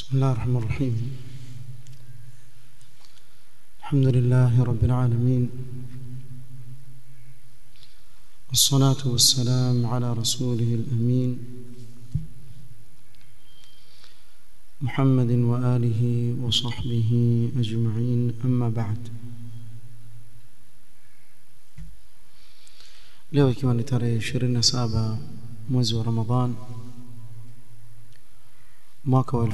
بسم الله الرحمن الرحيم الحمد لله رب العالمين والصلاة والسلام على رسوله الأمين محمد وآله وصحبه أجمعين أما بعد leo ikiwa ni tarehe 27 mwezi wa Ramadhan mwaka wa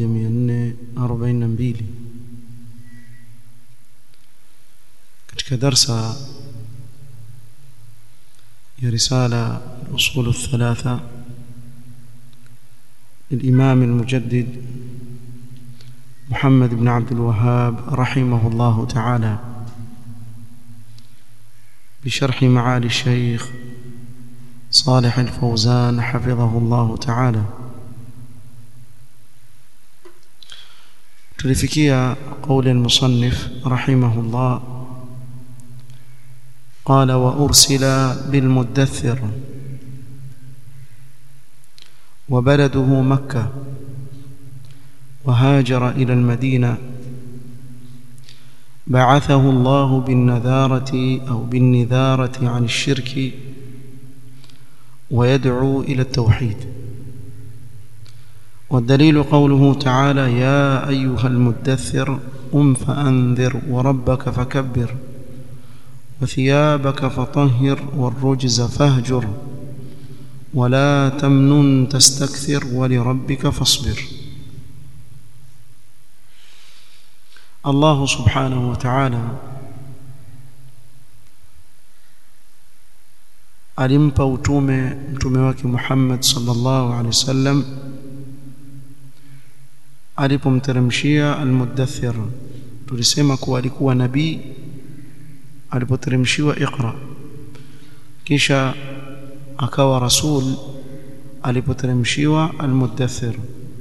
1442 katika darsa ya risala usul الثلاثه للإمام المجدد محمد بن عبد الوهاب رحمه الله تعالى بشرح معالي الشيخ صالح الفوزان حفظه الله تعالى تلفكيا قول المصنف رحمه الله قال وأرسل بالمدثر وبلده مكة وهاجر إلى المدينة بعثه الله بالنذارة أو بالنذارة عن الشرك ويدعو إلى التوحيد والدليل قوله تعالى يا أيها المدثر قم فأنذر وربك فكبر وثيابك فطهر والرجز فاهجر ولا تمنن تستكثر ولربك فاصبر الله سبحانه وتعالى alimpa utume mtume wake Muhammad sallallahu alaihi wasallam alipomteremshia almudaththir tulisema kuwa alikuwa nabii alipoteremshiwa iqra kisha akawa rasul alipoteremshiwa almudaththir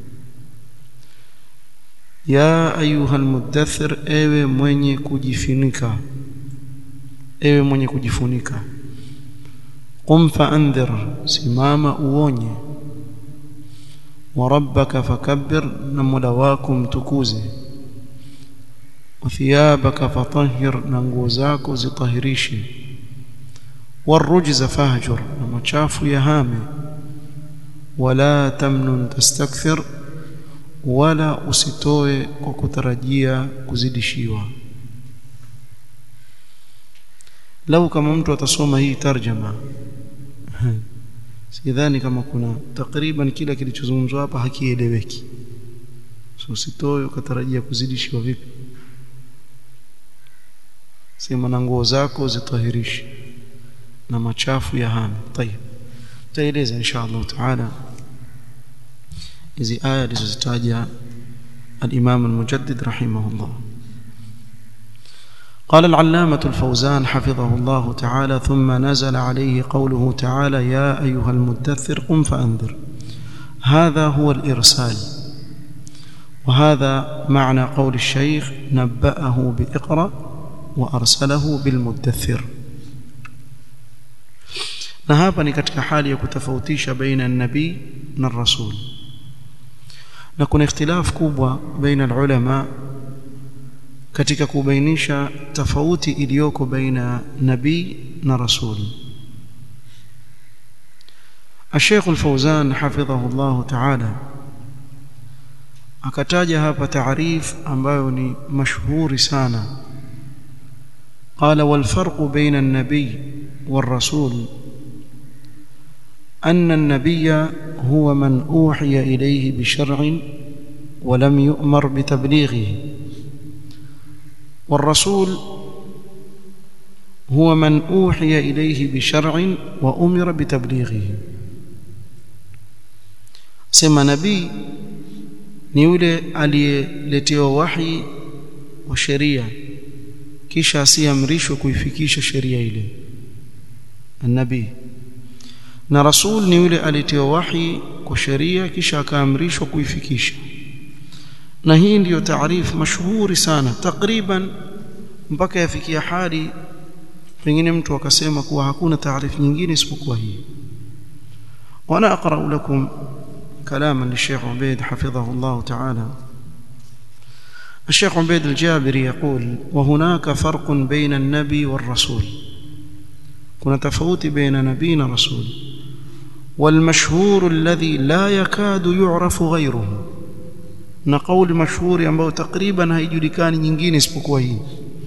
ya ayuha almudaththir ewe mwenye kujifunika ewe mwenye kujifunika qum faandhir simama uonye wa rabbaka fakabbir na mola wako mtukuze wa thiyabaka fatahhir na nguo zako zitahirishe warujza fahjur na machafu yahame wala tamnun tastakthir wala usitoe kwa kutarajia kuzidishiwa lau kama mtu atasoma hii tarjama sidhani kama kuna takriban kila kilichozungumzwa hapa hakieleweki so usitoe ukatarajia kuzidishiwa vipi sema na nguo zako zitahirishe na machafu ya hame tayeb taeleza insha Allah taala hizi aya alizozitaja al-Imam al-Mujaddid rahimahullah قال العلامة الفوزان حفظه الله تعالى ثم نزل عليه قوله تعالى يا أيها المدثر قم فأنذر هذا هو الإرسال وهذا معنى قول الشيخ نبأه بإقرأ وأرسله بالمدثر na hapa ni katika hali ya kutofautisha baina nabii na rasul na kuna ikhtilaf kubwa baina ulama katika kubainisha tofauti iliyoko baina nabii na rasul الشيخ الفوزان حفظه الله تعالى akataja hapa taarif ambayo ni mashuhuri sana قال والفرق بين النبي والرسول أن النبي هو من أوحي إليه بشرع ولم يؤمر بتبليغه والرسول هو من أوحي إليه بشرع وأمر بتبليغه سمى نبي ni yule aliyeletewa wahi wa sheria kisha asiamrishwe kuifikisha sheria ile nabii na rasul ni yule alitiwa wahi kwa sheria kisha akaamrishwa kuifikisha na hii ndiyo taarifu mashuhuri sana takriban mpaka yafikia hali pengine mtu akasema kuwa hakuna taarifu nyingine isipokuwa hii وانا اقرا لكم كلاما للشيخ عبيد حفظه الله تعالى الشيخ عبيد الجابري يقول وهناك فرق بين النبي والرسول كنا تفوت بين نبينا رسول والمشهور الذي لا يكاد يعرف غيره na kauli mashuhuri ambayo takriban haijulikani nyingine isipokuwa hii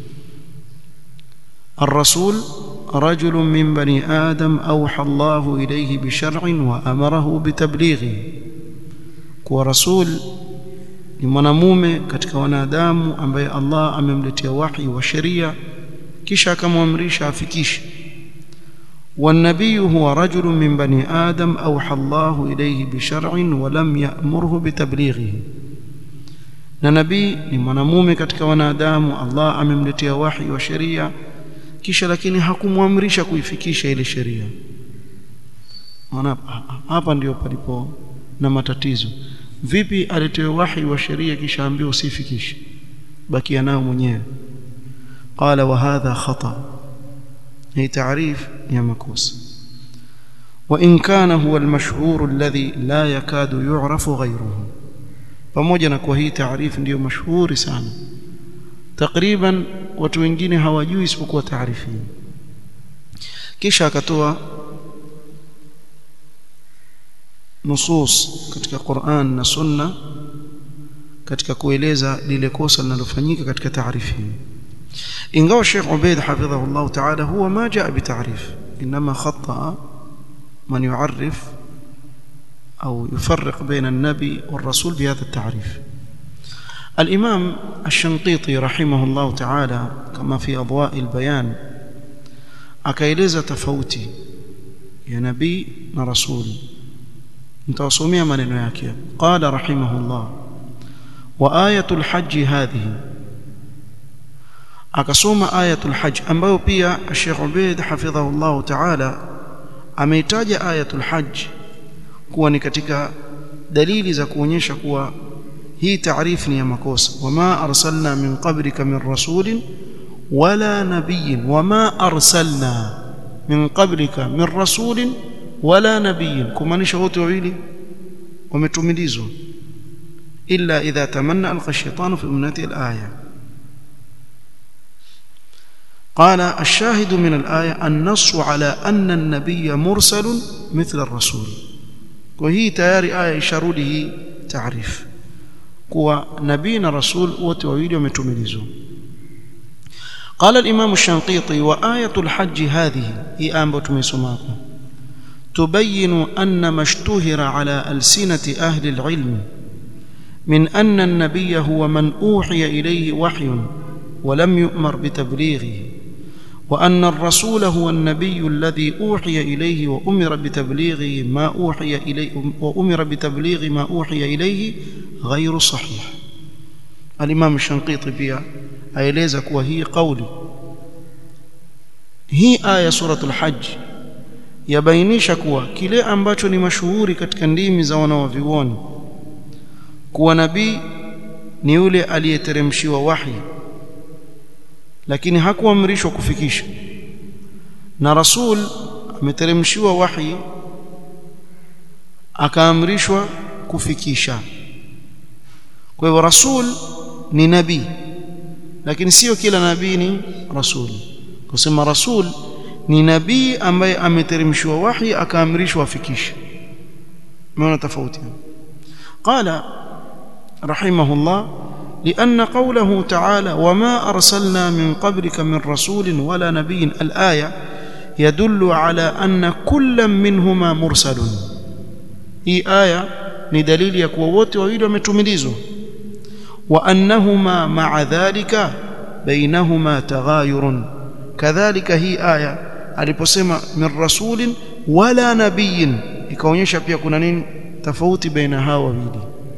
الرسول رجل من بني آدم أوحى الله إليه بشرع وأمره بتبليغه kuwa rasul ni mwanamume katika wanadamu ambaye Allah amemletea wahi wa sheria kisha akamwamrisha afikishe والنبي هو رجل من بني آدم أوحى الله إليه بشرع ولم يأمره بتبليغه na nabii ni mwanamume katika wanadamu Allah amemletea wahi wa sheria kisha lakini hakumwamrisha kuifikisha ile sheria maana hapa ndio palipo na matatizo vipi aletewe wahi wa sheria kisha ambiwa usifikishe bakia nao mwenyewe qala wa hadha khata hii taarif ya makosa وإن كان هو المشهور الذي لا يكاد يعرف غيره pamoja na kwa hii taarifu ndiyo mashuhuri sana takriban watu wengine hawajui isipokuwa taarifu hii kisha akatoa nusus katika Qur'an na Sunna katika kueleza lile kosa linalofanyika katika taarifu hii ingawa Sheikh Ubaid hafidhahu Allah ta'ala huwa ma jaa bitarif inma khata man yu'arrif أو يفرق بين النبي والرسول بهذا التعريف الإمام الشنقيطي رحمه الله تعالى كما في أضواء البيان أكيلز تفوتي يا نبي ورسول متوسمية من ياكي قال رحمه الله وآية الحج هذه أكسوم آية الحج أما بيا الشيخ عبيد حفظه الله تعالى أميتاج آية الحج kuwa ni katika dalili za kuonyesha kuwa hii taarifu ni ya makosa wama arsalna min qablika min rasulin wala nabiyyin wama arsalna min qablika min rasulin wala nabiyyin kumaanisha wote wawili wametumilizwa illa idha tamanna alqa shaytanu fi umnati alaya قال الشاهد من الآية النص على أن النبي مرسل مثل الرسول kwa hii tayari aya isharudi hii taarifu kuwa nabii na rasul wote wawili wametumilizwa قال الإمام الشنقيطي وآية الحج هذه هي آية تميسماكم تبين أن ما اشتهر على ألسنة أهل العلم من أن النبي هو من أوحي إليه وحي ولم يؤمر بتبليغه وأن الرسول هو النبي الذي أوحي إليه وأمر بتبليغه ما أوحي إليه وأمر بتبليغ ما أوحي إليه غير صحيح الإمام الشنقيطي بها aeleza kuwa hii kauli hii aya suratul hajj yabainisha kuwa kile ambacho ni mashuhuri katika ndimi za wanawavyuoni kuwa nabii ni yule aliyeteremshiwa wahi lakini hakuamrishwa kufikisha na rasul ameteremshiwa wahi akaamrishwa kufikisha kwa hivyo rasul ni nabii lakini sio kila nabii ni rasul kusema rasul ni nabii ambaye ameteremshiwa wahi akaamrishwa afikishe maana tofauti qala rahimahullah لأن قوله تعالى وما أرسلنا من قبلك من رسول ولا نبي الآية يدل على أن كل منهما مرسل هي آية ندليل يكوى wote wawili wametumilizwa وأنهما مع ذلك بينهما تغاير كذلك هي آية aliposema min rasulin wala nabiyin ikaonyesha pia kuna nini tofauti baina hawa wawili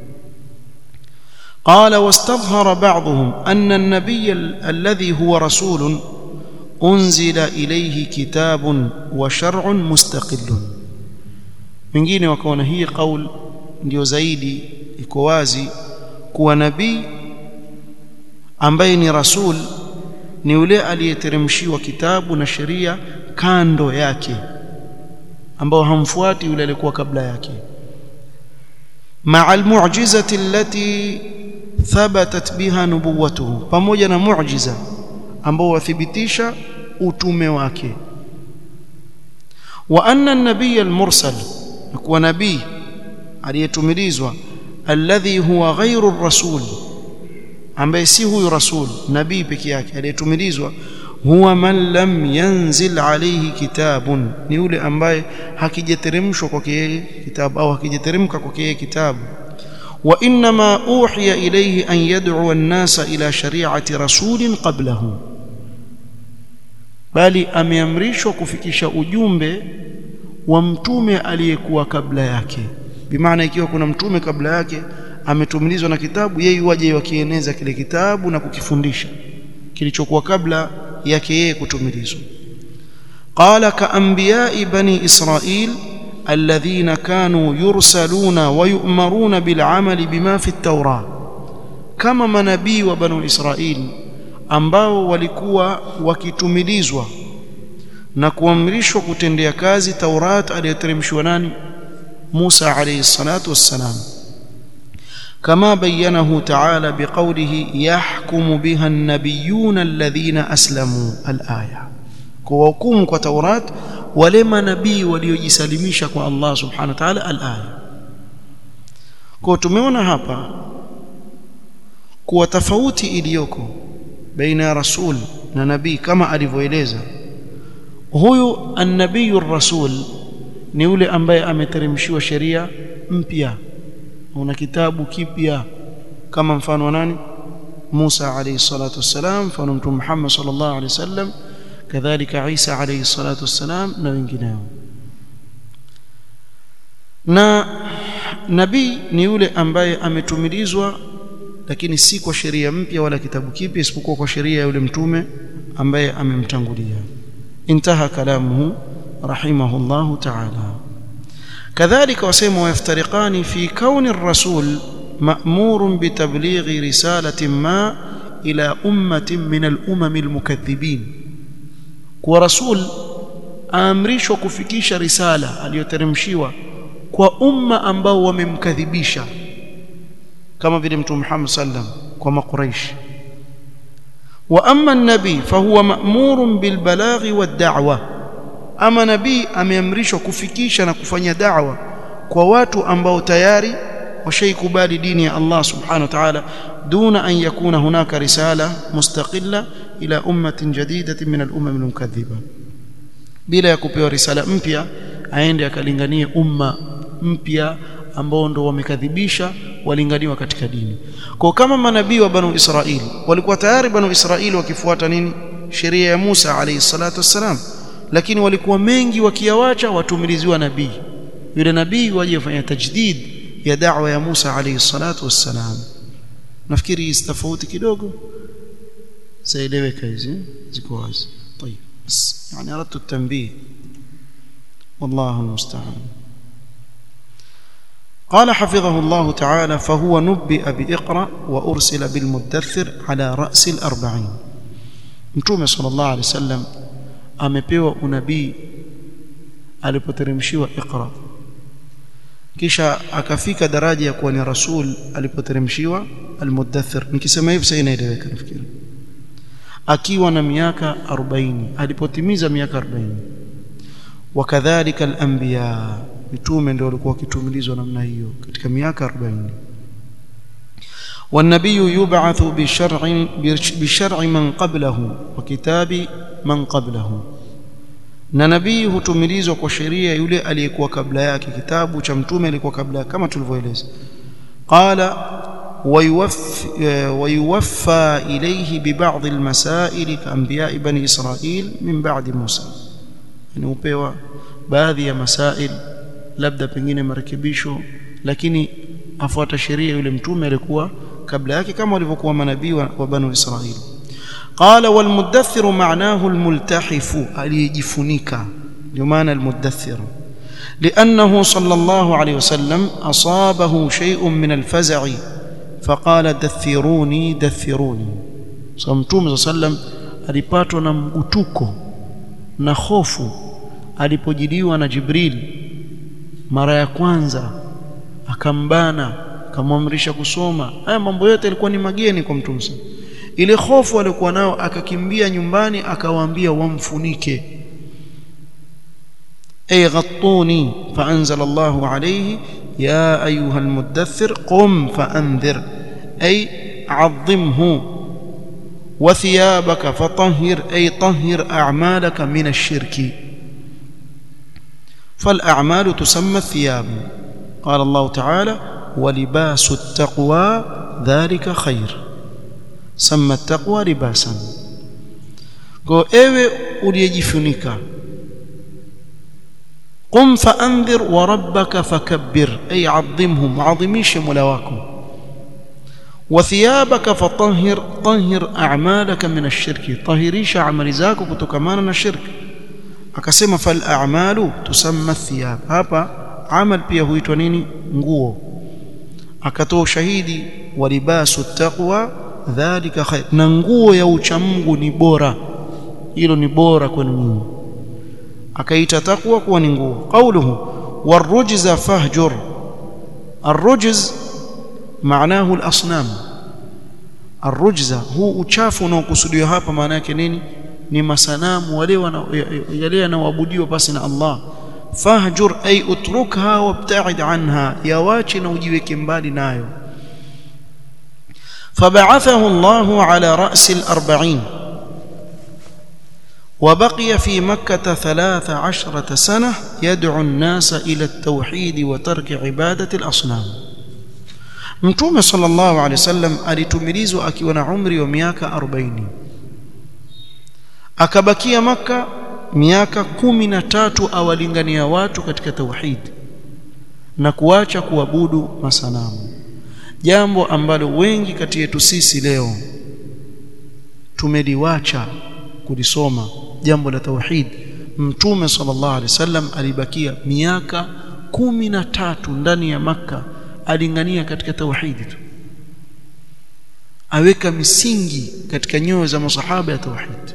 قال واستظهر بعضهم أن النبي الذي هو رسول أنزل إليه كتاب وشرع مستقل wengine wakaona hii qaul ndio zaidi iko wazi kuwa nabii ambaye ni rasul ni yule aliyeteremshiwa kitabu na sheria kando yake ambao hamfuati yule aliyekuwa kabla yake مع المعجزة التي ثبتت بها نبوته pamoja na muujiza ambao wathibitisha utume wake wa anna an-nabiy al-mursal kuwa nabii aliyetumilizwa alladhi huwa ghairu ar-rasul ambaye si huyu rasul nabii peke yake aliyetumilizwa huwa man lam yanzil alayhi kitabun ni yule ambaye hakijateremshwa kwake yeye kitabu au hakijateremka kwake yeye kitabu wa inma uhiya ilayhi an yad'u an-nasa ila shari'ati rasulin qablahu bali ameamrishwa kufikisha ujumbe wa mtume aliyekuwa kabla yake bimaana ikiwa kuna mtume kabla yake ametumilizwa na kitabu yeye waje wakieneza kile kitabu na kukifundisha kilichokuwa kabla yake yeye kutumilizwa qala ka anbiya'i bani israil alladhina kanu yursaluna wa yu'maruna bil 'amali bima fi at-taurah kama manabii wa bani israil ambao walikuwa wakitumilizwa na kuamrishwa kutendea kazi Taurat aliyoteremshwa nani Musa alayhi salatu wassalam كما بينه تعالى بقوله يحكم بها النبيون الذين أسلموا الآية كوكم كتوراة ولما نبي وليجسلميشا kwa Allah subhanahu wa ta'ala al-aya kwa tumeona hapa kuwa tofauti iliyoko baina ya rasul na nabii kama alivyoeleza huyu an-nabiyyu rasul ni yule ambaye ameteremshiwa sheria mpya una kitabu kipya kama mfano wa nani Musa alayhi salatu wassalam mfano mtume Muhammad sallallahu alayhi wasallam kadhalika Isa alayhi salatu wassalam na wengineo na nabii ni yule ambaye ametumilizwa lakini si kwa sheria mpya wala kitabu kipya isipokuwa kwa sheria ya yule mtume ambaye amemtangulia intaha kalamuhu rahimahullahu ta'ala كذلك وسيم ويفترقان في كون الرسول مأمور بتبليغ رسالة ما إلى أمة من الأمم المكذبين ورسول aamrishwa kufikisha risala aliyoteremshiwa kwa umma ambao wamemkadhibisha kama vile mtume Muhammad sallam kwa makuraish wa amma an-nabi fahuwa ma'murun bil balaghi wad da'wa ama nabii ameamrishwa kufikisha na kufanya da'wa kwa watu ambao tayari washaikubali dini ya Allah subhanahu wa ta'ala duna an yakuna hunaka risala mustaqilla ila ummatin jadidatin min al-umam al-mukaththiba bila ya kupewa risala mpya aende akalinganie umma mpya ambao ndo wamekadhibisha walinganiwa katika dini kwa kama manabii wa banu Israili walikuwa tayari banu Israili wakifuata nini sheria ya Musa alayhi salatu wassalam lakini walikuwa mengi wakiawacha watumiliziwa nabii yule nabii waje kufanya tajdid ya da'wa ya Musa alayhi salatu wassalam nafikiri hizi tofauti kidogo saeleweka hizi ziko wazi طيب بس يعني اردت التنبيه والله المستعان قال حفظه الله تعالى فهو نبئ بإقرأ وأرسل بالمدثر على رأس الأربعين متوم صلى الله عليه وسلم amepewa unabii alipoteremshiwa Iqra kisha akafika daraja ya kuwa ni rasul alipoteremshiwa Al-Muddathir nikisema hivi sasa inaeleweka nafikiri akiwa na miaka 40 alipotimiza miaka 40 wakadhalika al-anbiya mitume ndio walikuwa wakitumilizwa namna hiyo katika miaka 40 والنبي يبعث بشرع بشرع من قبله وكتاب من قبله na nabii hutumilizwa kwa sheria yule aliyekuwa kabla yake kitabu cha mtume alikuwa kabla kama tulivyoeleza qala ويوفى إليه ببعض المسائل كأنبياء بني إسرائيل من بعد موسى يعني upewa baadhi ya masail labda pengine marekebisho lakini afuata sheria yule mtume alikuwa kabla yake kama walivyokuwa manabii wa banu Israili قال والمدثر معناه الملتحف aliyejifunika ndio maana المدثر لأنه صلى الله عليه وسلم أصابه شيء من الفزع فقال دثروني دثروني صمتوم صلى الله عليه وسلم alipatwa na mgutuko na hofu alipojiliwa na Jibril mara ya kwanza akambana akamwamrisha kusoma haya mambo yote yalikuwa ni mageni kwa mtume ile hofu aliyokuwa nao akakimbia nyumbani akawaambia wamfunike ay ghattuni faanzala Allahu alayhi ya ayuha almudaththir qum faanzir ay عظمه وثيابك فطهر أي طهر أعمالك من الشرك فالأعمال تسمى الثياب قال الله تعالى ولباس التقوى ذلك خير سمى التقوى لباسا kwa ewe uliyejifunika qum faandhir wa rabbaka fakabbir ay adhimhu muadhimishe mola wako وثيابك فطهر طهر اعمالك من الشرك طهريش اعمال zako kutokamana na shirk akasema fal a'malu tusamma thiyab hapa amal pia huitwa nini nguo akatoa ushahidi wa libasu taqwa dhalika khair na nguo ya uchamungu ni bora hilo ni bora kwenu nyinyi akaita taqwa kuwa ni nguo qawluhu warujza fahjur arrujz معناه الاصنام الرجزه هو uchafu unaokusudiwa hapa maana yake nini ni masanamu wale yale yanaoabudiwa pasi na Allah fahjur ay utrukha wabta'id anha yawachi na ujiweke mbali nayo فبعثه الله على رأس الأربعين وبقي في مكة ثلاث عشرة سنة يدعو الناس إلى التوحيد وترك عبادة الأصنام Mtume sallallahu alaihi wasallam alitumilizwa akiwa na umri wa miaka 40 akabakia maka miaka kumi na tatu awalingania watu katika tauhid na kuacha kuabudu masanamu jambo ambalo wengi kati yetu sisi leo tumeliwacha kulisoma jambo la tauhid mtume sallallahu alaihi wasallam alibakia miaka kumi na tatu ndani ya maka alingania katika tauhidi tu aweka misingi katika nyoyo za masahaba ya tauhid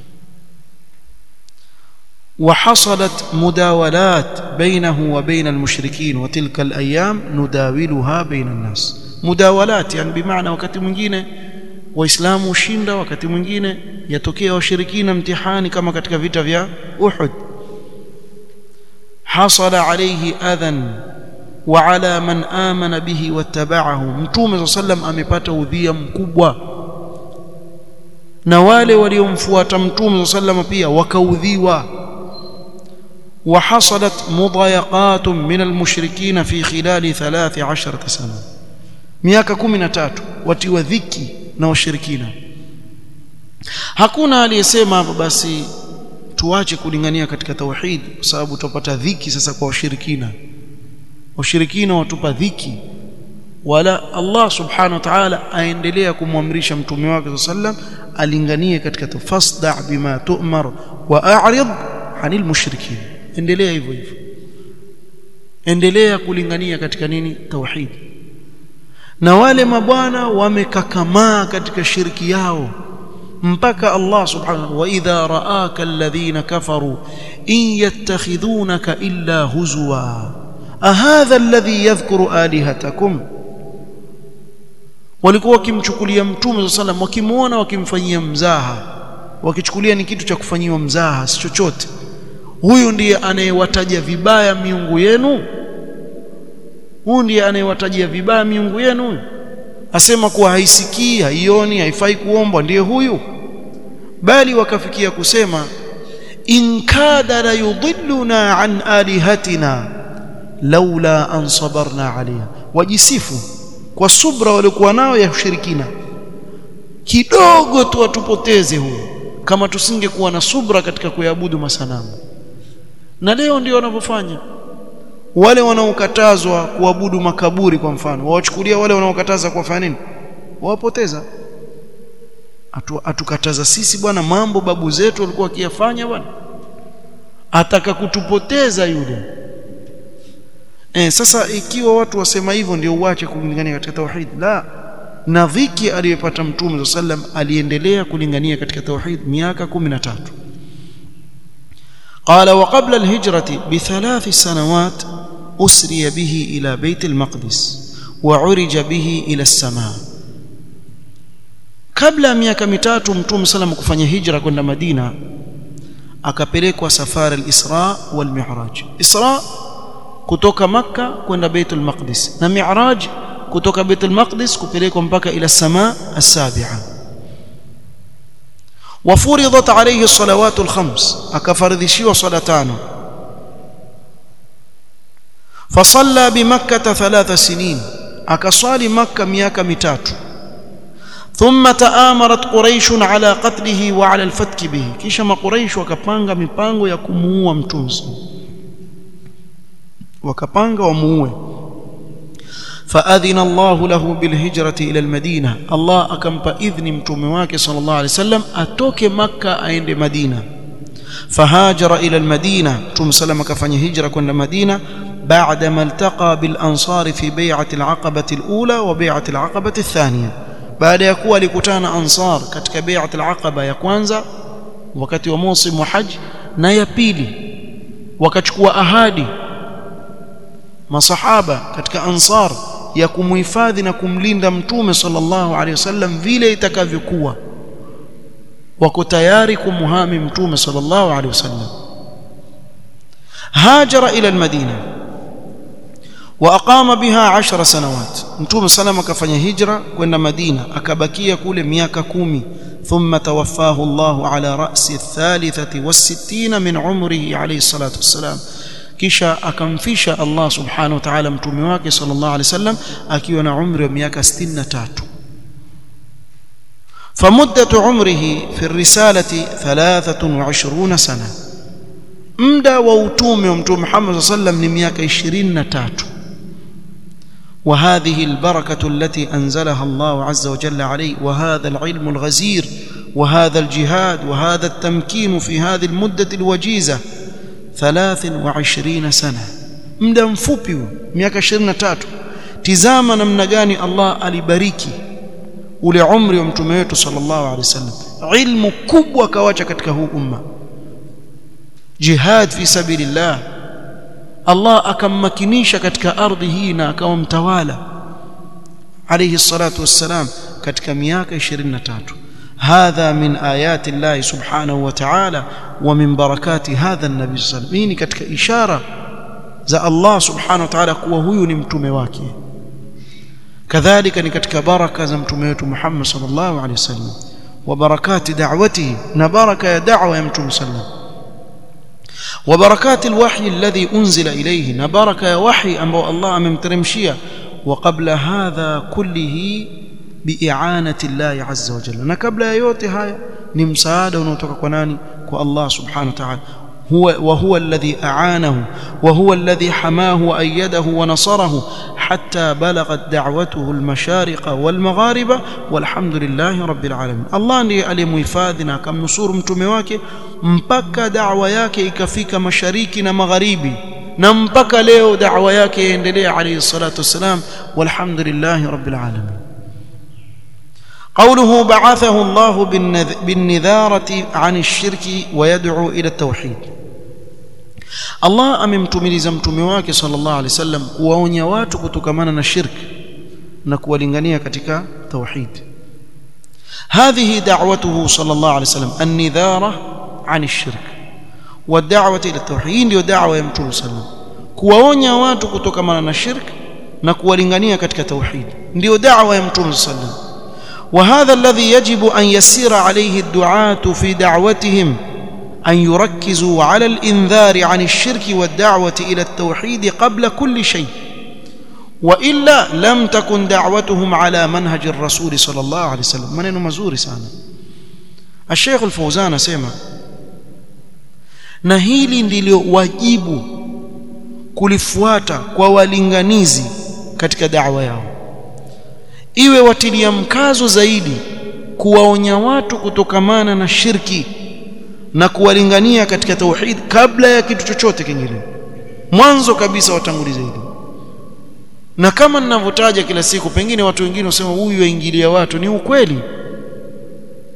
وحصلت مداولات بينه وبين المشركين وتلك الايام نداولها بين الناس مداولات يعني بمعنى wakati mwingine waislamu ushinda wakati mwingine yatokea washirikina mtihani kama katika vita vya Uhud حصل عليه اذى وعلى من آمن به واتبعه mtume صلى الله عليه amepata udhia mkubwa na wale waliomfuata mtume صلى الله pia wakaudhiwa وحصلت مضايقات من المشركين في خلال 13 سنه miaka 13 watiwa dhiki na washirikina hakuna aliyesema hapo basi tuache kulingania katika tauhid kwa sababu tutapata dhiki sasa kwa washirikina washirikina watupa dhiki wala Allah subhanahu wa ta'ala aendelea kumwamrisha mtume wake sallam alinganie katika tafasda bima tu'mar wa a'rid 'anil mushrikin endelea hivyo hivyo endelea kulingania katika nini tauhid na wale mabwana wamekakamaa katika shirki yao mpaka Allah subhanahu wa idha ra'aka alladhina kafaru in yattakhidhunaka illa huzwa ahadha alladhi yadhkuru alihatakum walikuwa wakimchukulia mtume sallam wakimuona wakimfanyia mzaha wakichukulia ni kitu cha kufanyiwa mzaha si chochote huyu ndiye anayewataja vibaya miungu yenu huyu ndiye anayewatajia vibaya miungu yenu asema kuwa haisikii haioni haifai kuombwa ndiye huyu bali wakafikia kusema in kada la yudilluna an alihatina laula an sabarna alayha wajisifu kwa subra waliokuwa nao ya ushirikina kidogo tu watupoteze huyo kama tusingekuwa na subra katika kuabudu masanamu na leo ndio wanavyofanya wale wanaokatazwa kuabudu makaburi kwa mfano wawachukulia wale wanaokataza kuwafanya nini wawapoteza Atu, atukataza sisi bwana mambo babu zetu walikuwa wakiyafanya bwana ataka kutupoteza yule eh sasa ikiwa watu wasema hivyo ndio uache kulingania katika tauhid la na dhiki aliyopata mtume sallam aliendelea kulingania katika tauhid miaka 13 قال وقبل الهجرة بثلاث سنوات أسري به إلى بيت المقدس وعرج به إلى السماء kabla ya miaka mitatu mtume sallam kufanya hijra kwenda Madina akapelekwa safari al-Isra wal Mi'raj Isra kutoka Makka kwenda Baitul Maqdis na Mi'raj kutoka Baitul Maqdis kupelekwa mpaka ila samaa as-sabi'a وفرضت عليه الصلوات الخمس akafaridhishiwa swala tano فصلى بمكة ثلاث سنين akaswali Makka miaka mitatu ثم تآمرت قريش على قتله وعلى الفتك به kisha makuraish wakapanga mipango ya kumuua mtume wakapanga wamuue فأذن الله له بالهجرة إلى المدينة الله أكمب إذن متومواك صلى الله عليه وسلم أتوك مكة عند مدينة فهاجر إلى المدينة توم سلم كفني هجرة كنا مدينة بعدما التقى بالأنصار في بيعة العقبة الأولى وبيعة العقبة الثانية baada ya kuwa alikutana ansar katika bai'at al-aqaba ya kwanza wakati wa msimu wa haji na ya pili wakachukua ahadi masahaba katika ansar ya kumuhifadhi na kumlinda mtume sallallahu alaihi wasallam vile itakavyokuwa wako tayari kumuhami mtume sallallahu alaihi wasallam hajara ila al-madina واقام بها عشر سنوات متوم سلام كفanya hijra kwenda Madina akabakia kule miaka kumi ثم توفاه الله على رأس الثالثة والستين من عمره عليه الصلاة والسلام kisha akamfisha Allah subhanahu wa ta'ala mtume wake sallallahu alaihi wasallam akiwa na umri wa miaka 63 فمدة عمره في الرسالة 23 سنة muda wa utume wa mtume Muhammad sallallahu alaihi wasallam ni miaka 23 وهذه البركة التي أنزلها الله عز وجل عليه وهذا العلم الغزير وهذا الجهاد وهذا التمكين في هذه المدة الوجيزة ثلاث وعشرين سنة muda mfupi miaka 23 tizama namna gani Allah alibariki ule umri wa mtume wetu sallallahu alaihi wasallam ilmu kubwa kawacha katika huu umma jihad fi sabilillah Allah akammakinisha katika ardhi hii na akawa mtawala alayhi salatu wassalam katika miaka 23 hadha min ayati Allah subhanahu wa ta'ala wa min barakati hadha an-nabi sallallahu alayhi wasallam katika ishara za Allah subhanahu wa ta'ala kuwa huyu ni mtume wake kadhalika ni katika baraka za mtume wetu Muhammad sallallahu alayhi wasallam wa barakati da'watihi na baraka ya da'wa ya mtume sallallahu وبركات الوحي الذي أنزل إليه نبارك يا وحي أنبو الله ممترمشيا وقبل هذا كله بإعانة الله عز وجل نكبل يوتي هاي نمساعدة ونوتك كناني كو الله سبحانه وتعالى هو وهو الذي أعانه وهو الذي حماه وأيده ونصره حتى بلغت دعوته المشارق والمغارب والحمد لله رب العالمين الله ndiye alimuhifadhi na akamnusuru mtume wake mpaka da'wa yake ikafika mashariki na magharibi na mpaka leo da'wa yake yaendelea alayhi salatu wassalam walhamdulillahi rabbil alamin قوله بعثه الله بالنذارة عن الشرك ويدعو إلى التوحيد Allah amemtumiliza mtume wake sallallahu alaihi wasallam kuwaonya watu kutokamana na shirk na kuwalingania katika tauhid هذه دعوته صلى الله عليه وسلم النذارة عن الشرك والدعوة إلى التوحيد ndio da'wa ya mtume sallam kuwaonya watu kutokamana na shirk na kuwalingania katika tauhid ndio da'wa ya mtume sallam وهذا الذي يجب أن يسير عليه الدعاة في دعوتهم أن يركزوا على الإنذار عن الشرك والدعوة إلى التوحيد قبل كل شيء وإلا لم تكن دعوتهم على منهج الرسول صلى الله عليه وسلم من مزور سانا الشيخ الفوزان سيما na hili ndilo wajibu kulifuata kwa walinganizi katika da'wa yao iwe watilia mkazo zaidi kuwaonya watu kutokamana na shirki na kuwalingania katika tauhid kabla ya kitu chochote kingine mwanzo kabisa watangulize hili na kama ninavyotaja kila siku pengine watu wengine wasema huyu waingilia watu ni ukweli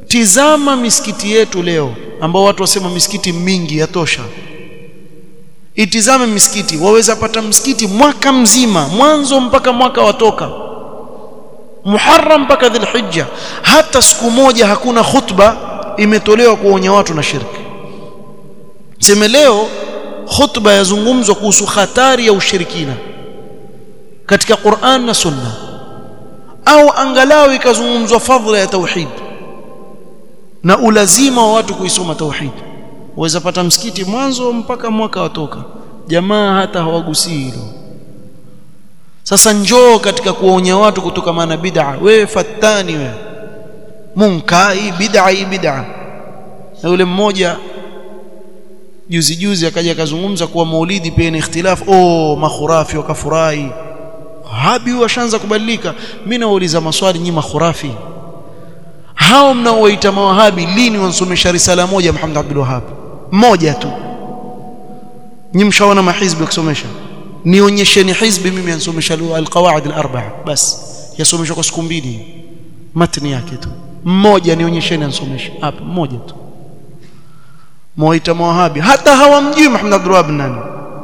tizama misikiti yetu leo ambao watu wasema misikiti mingi yatosha itizame misikiti waweza pata msikiti mwaka mzima mwanzo mpaka mwaka watoka Muharram mpaka Dhulhijja hata siku moja hakuna khutba imetolewa kuonya watu na shirki sema leo khutba yazungumzwa kuhusu hatari ya ushirikina katika Qur'an na Sunna au angalau ikazungumzwa fadhila ya tauhid na ulazima wa watu kuisoma tauhid waweza pata msikiti mwanzo mpaka mwaka watoka jamaa hata hawagusii hilo sasa njoo katika kuwaonya watu kutoka na bid'a wewe fatani wewe munkai bid'a hii bid'a na yule mmoja juzi juzi akaja akazungumza kuwa maulidi pia ni ikhtilaf oh makhurafi wakafurahi habi washaanza kubadilika mimi nauliza maswali nyinyi makhurafi hao mnaowaita mawahabi lini wansomesha risala moja Muhammad Abdul Wahhab moja tu nyinyi mshaona mahizbi kusomesha nionyesheni hizbi mimi ansomesha alqawaid alarba'a bas yasomeshwa kwa siku mbili matni yake tu mmoja nionyesheni ansomesha hapa mmoja tu mwaita mawahabi hata hawamjui Muhammad Abdul Wahhab nani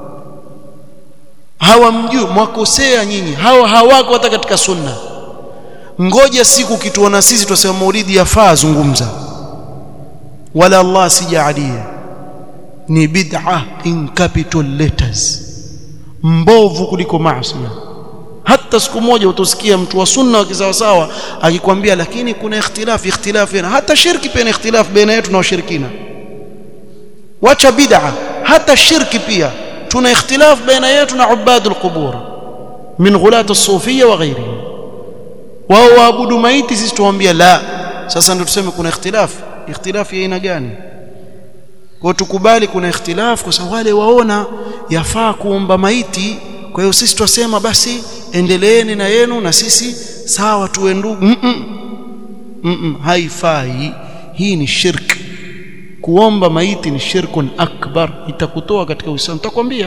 hawamjui mwakosea nyinyi hawa hawako hata katika sunna ngoja siku kituona sisi tusema maulidi yafaa zungumza wala Allah sijaalie ni bid'a in capital letters mbovu kuliko maasi hata siku moja utosikia mtu wa sunna wa kisawasawa akikwambia lakini kuna ikhtilafi ikhtilafi hata shirki pia ni ikhtilafi baina yetu na washirikina wacha bid'a hata shirki pia tuna ikhtilaf baina yetu na ubadul qubur min ghulat as-sufiyya wa ghayrihim wao waabudu maiti sisi tuwaambia la sasa ndio tuseme kuna ikhtilaf ikhtilaf ya aina gani kwa tukubali kuna ikhtilaf kwa sababu wale waona yafaa kuomba maiti kwa hiyo sisi twasema basi endeleeni na yenu na sisi sawa tuwe ndugu mm -mm. Mm -mm. haifai hii ni shirki kuomba maiti ni shirkun akbar itakutoa katika uislamu nitakwambia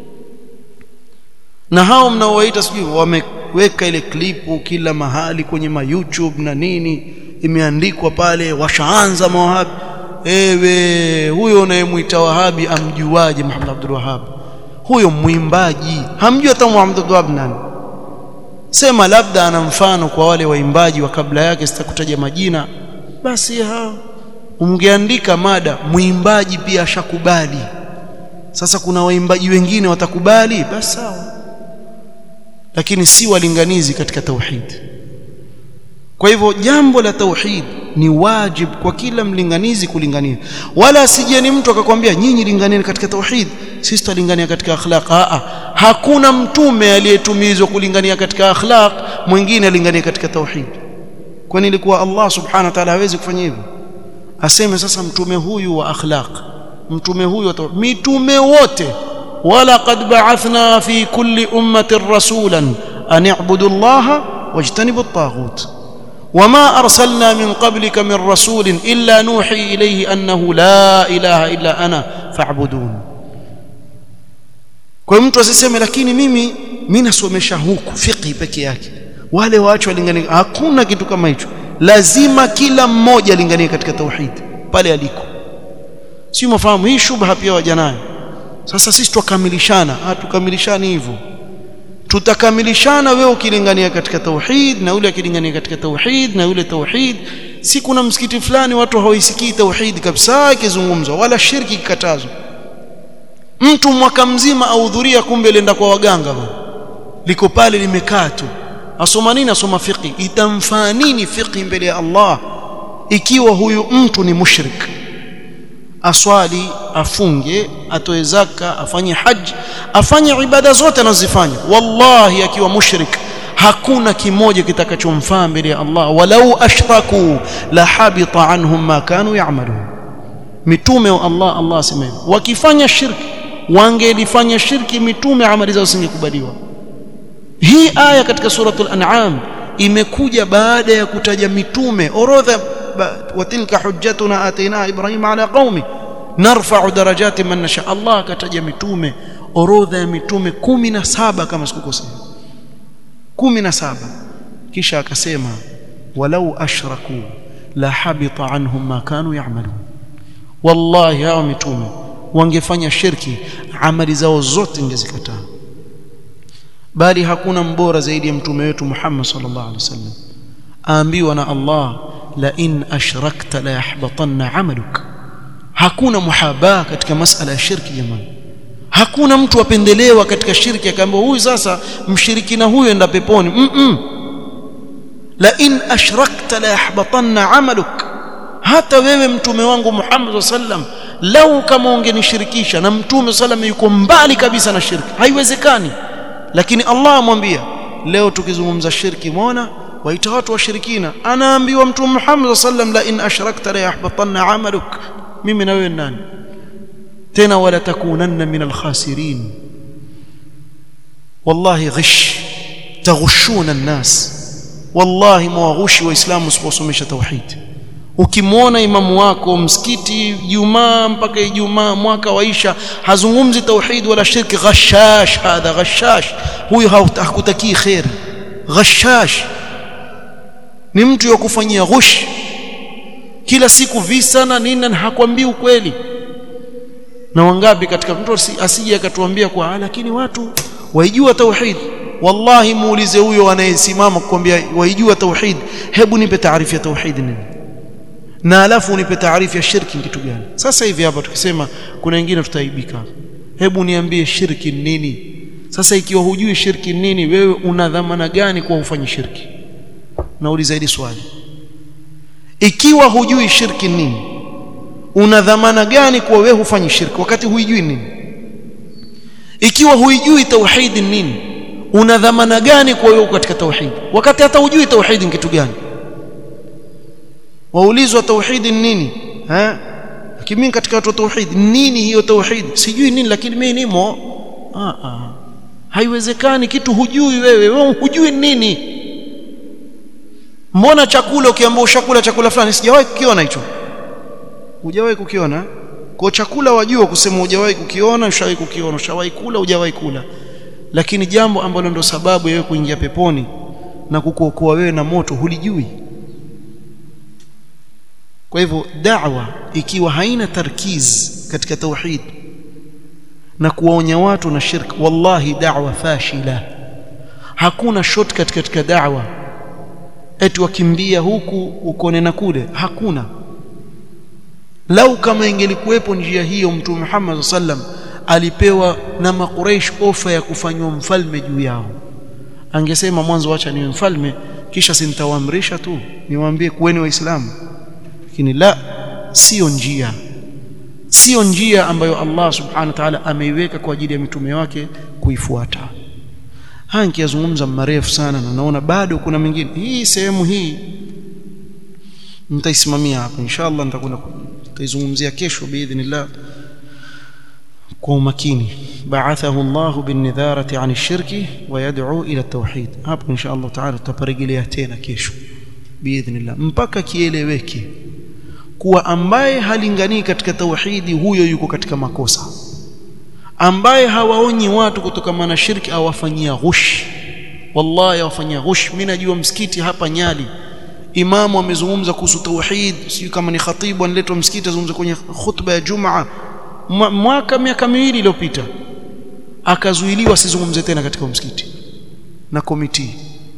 na hao mnaowaita sijui wameweka ile klipu kila mahali kwenye ma YouTube na nini imeandikwa pale washaanza mawahabi ewe huyo unayemwita wahabi amjuaje Muhammad Abdul Wahhab huyo mwimbaji hamjui hata Muhammad Abdul Wahhab nani sema labda ana mfano kwa wale waimbaji wa kabla yake sitakutaja majina basi hao ungeandika mada mwimbaji pia ashakubali sasa kuna waimbaji wengine watakubali basi sawa lakini si walinganizi katika tauhid kwa hivyo jambo la tauhid ni wajib kwa kila mlinganizi kulingania wala asijeni mtu akakwambia nyinyi linganieni katika tauhid sisi tulingania katika akhlaq a hakuna mtume aliyetumizwa kulingania katika akhlaq mwingine alingania katika tauhid kwani ilikuwa Allah subhanahu wa ta'ala hawezi kufanya hivyo aseme sasa mtume huyu wa akhlaq mtume huyu mitume wote wala qad ba'athna fi kulli ummatin rasulan an i'budu Allah wajtanibu at-taghut وما أرسلنا من قبلك من رسول إلا نوحي إليه أنه لا إله إلا أنا فاعبدون kwa mtu asiseme lakini mimi mimi nasomesha huku fiqh peke yake wale waacho walingania hakuna kitu kama hicho lazima kila mmoja alinganie katika tauhid pale aliko si mafahamu hii shubha pia waja nayo sasa sisi tukamilishana hatukamilishani hivyo tutakamilishana wewe ukilingania katika tauhid na yule akilingania katika tauhid na yule tauhid si kuna msikiti fulani watu hawaisikii tauhid kabisa ikizungumzwa wala shirki ikatazwa mtu mwaka mzima ahudhuria kumbe lenda kwa waganga bwana liko pale limekaa tu asoma nini asoma fiqh itamfaa nini fiqh mbele ya Allah ikiwa huyu mtu ni mushrik aswali afunge atoe zaka afanye haji afanye ibada zote anazifanya wallahi akiwa mushrik hakuna kimoja kitakachomfaa mbele ya Allah walau ashraku la habita anhum ma kanu ya'malun mitume wa Allah Allah asema wakifanya shirki wangelifanya shirki mitume amali zao zisingekubaliwa hii aya katika suratul an'am imekuja baada ya kutaja mitume orodha watilka hujjatuna ataina ibrahim ala qaumi narfa'u darajati man nasha Allah akataja mitume orodha ya mitume 17 kama sikukosea 17 kisha akasema walau ashraku la habita anhum ma kanu ya'malun wallahi hao mitume wangefanya shirki amali zao zote ningezikataa bali hakuna mbora zaidi ya mtume wetu Muhammad sallallahu alaihi wasallam aambiwa na Allah la in ashrakta la yahbatanna amaluk hakuna muhaba katika masala ya shirki jamani hakuna mtu apendelewa katika shirki akaambiwa huyu sasa mshirikina huyu enda peponi mm -mm. la in ashrakta la yahbatanna amaluk hata wewe mtume wangu Muhammad sallam lau kama ungenishirikisha na mtume sallam yuko mbali kabisa na shirki haiwezekani lakini Allah amwambia leo tukizungumza shirki muona waita watu washirikina anaambiwa mtume Muhammad sallam la in ashrakta la yahbatanna amaluk mimi na wewe nani tena wala takunanna min alkhasirin wallahi ghish taghushuna an-nas wallahi mwaghushi waislamu usiposomesha tauhid ukimwona imamu wako msikiti Jumaa mpaka Ijumaa mwaka waisha hazungumzi tauhid wala shirki ghashash hadha ghashash huyu hakutakii khair ghashash ni mtu wa kufanyia ghush kila siku visa na nini na hakwambii ukweli na wangapi katika mtu asije akatuambia kwa lakini watu waijua tauhid wallahi muulize huyo anayesimama kukwambia waijua tauhid hebu nipe taarifu ya tauhid nini na alafu unipe taarifu ya shirki kitu gani sasa hivi hapa tukisema kuna wengine tutaibika hebu niambie shirki nini sasa ikiwa hujui shirki nini wewe una dhamana gani kwa ufanye shirki nauliza hili swali ikiwa hujui shirki nini una dhamana gani kwa wewe hufanyi shirki wakati huijui nini ikiwa huijui tauhid nini una dhamana gani kwa wewe katika tauhid wakati hata hujui tauhid ni kitu gani waulizwa tauhid nini eh lakini mimi katika watu tauhid nini hiyo tauhid sijui nini lakini mimi nimo ah ah haiwezekani kitu hujui wewe wewe hujui nini mbona chakula ukiambiwa ushakula chakula fulani sijawahi kukiona hicho hujawahi kukiona kwa chakula wajua kusema hujawahi kukiona ushawahi kukiona ushawahi kula hujawahi kula lakini jambo ambalo ndo sababu ya wewe kuingia peponi na kukuokoa wewe na moto hulijui kwa hivyo da'wa ikiwa haina tarkiz katika tauhid na kuwaonya watu na shirk wallahi da'wa fashila hakuna shortcut katika da'wa eti wakimbia huku ukone na kule hakuna lau kama ingelikuwepo njia hiyo mtume Muhammad sallam alipewa na makuraish ofa ya kufanywa mfalme juu yao angesema mwanzo acha niwe mfalme kisha sintawaamrisha tu niwaambie kuweni waislamu lakini la sio njia sio njia ambayo Allah subhanahu wa ta'ala ameiweka kwa ajili ya mitume wake kuifuata haya nikiyazungumza marefu sana na naona bado kuna mengine hii sehemu hii nitaisimamia hapa inshallah nitakwenda nitaizungumzia kesho biidhnillah kwa umakini ba'athahu Allah binidharati 'an ash-shirki wa yad'u ila at-tauhid hapo inshallah ta'ala tutaparejelea tena kesho biidhnillah mpaka kieleweke kuwa ambaye halinganii katika tauhidi huyo yuko katika makosa ambaye hawaonyi watu kutokana na shirki awafanyia ghush wallahi awafanyia ghush mimi najua msikiti hapa Nyali imamu amezungumza kuhusu tauhid sio kama ni khatibu analetwa msikiti azungumza kwenye khutba ya Jumaa mwaka miaka miwili iliyopita akazuiliwa asizungumze tena katika msikiti na komiti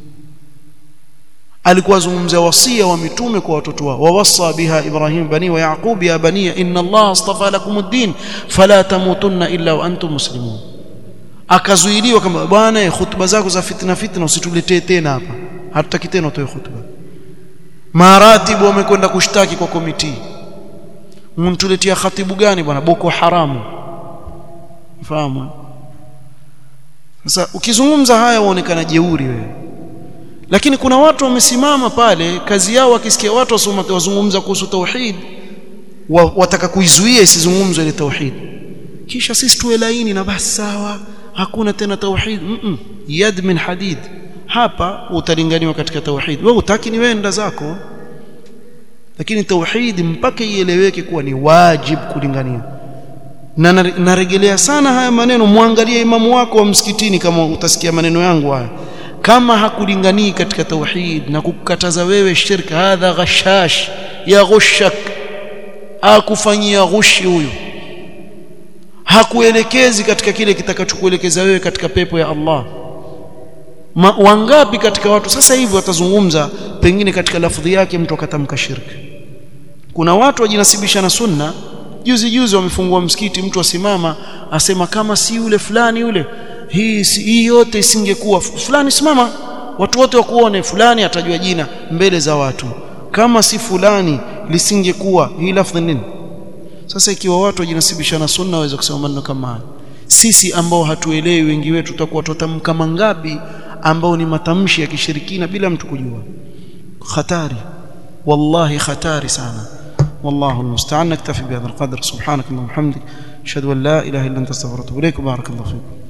alikuwa azungumzia wasia wa mitume kwa watoto wao wawassa biha ibrahim bani wa yaqub ya bani inna allah astafa lakum ad-din fala tamutunna illa wa antum muslimun akazuiliwa kama bwana hutuba zako za fitna fitna usituletee tena hapa hatutaki tena utoe hutuba maratibu wamekwenda kushtaki kwa komiti mntuletea khatibu gani bwana boko haramu fahamu sasa ukizungumza haya waonekana jeuri wewe lakini kuna watu wamesimama pale kazi yao wakisikia watu wasoma wazungumza kuhusu tauhid wa, wataka kuizuia isizungumzwe ile tauhid kisha sisi tuwe laini na basi sawa hakuna tena tauhid mm -mm. yad min hadid hapa utalinganiwa katika tauhid wewe utaki ni wenda zako lakini tauhid mpaka ieleweke kuwa ni wajib kulingania na narejelea sana haya maneno muangalie imamu wako wa msikitini kama utasikia maneno yangu haya kama hakulinganii katika tauhid na kukataza wewe shirka hadha ghashash ya ghushak akufanyia ghushi huyu hakuelekezi katika kile kitakachokuelekeza wewe katika pepo ya Allah Ma, wangapi katika watu sasa hivi watazungumza pengine katika lafdhi yake mtu akatamka shirki kuna watu wajinasibisha na sunna juzi juzi wamefungua msikiti mtu asimama asema kama si yule fulani yule hii si, hii yote isingekuwa fulani simama watu wote wakuone fulani atajua jina mbele za watu kama si fulani lisingekuwa hii lafdhi nini sasa ikiwa watu wajinasibisha na sunna waweza kusema maneno kama haya sisi ambao hatuelewi wengi wetu tutakuwa tutamka mangapi ambao ni matamshi ya kishirikina bila mtu kujua hatari wallahi hatari sana والله المستعان نكتفي بهذا القدر سبحانك اللهم وبحمدك اشهد ان لا اله الا انت استغفرك واتوب اليك وبارك الله فيكم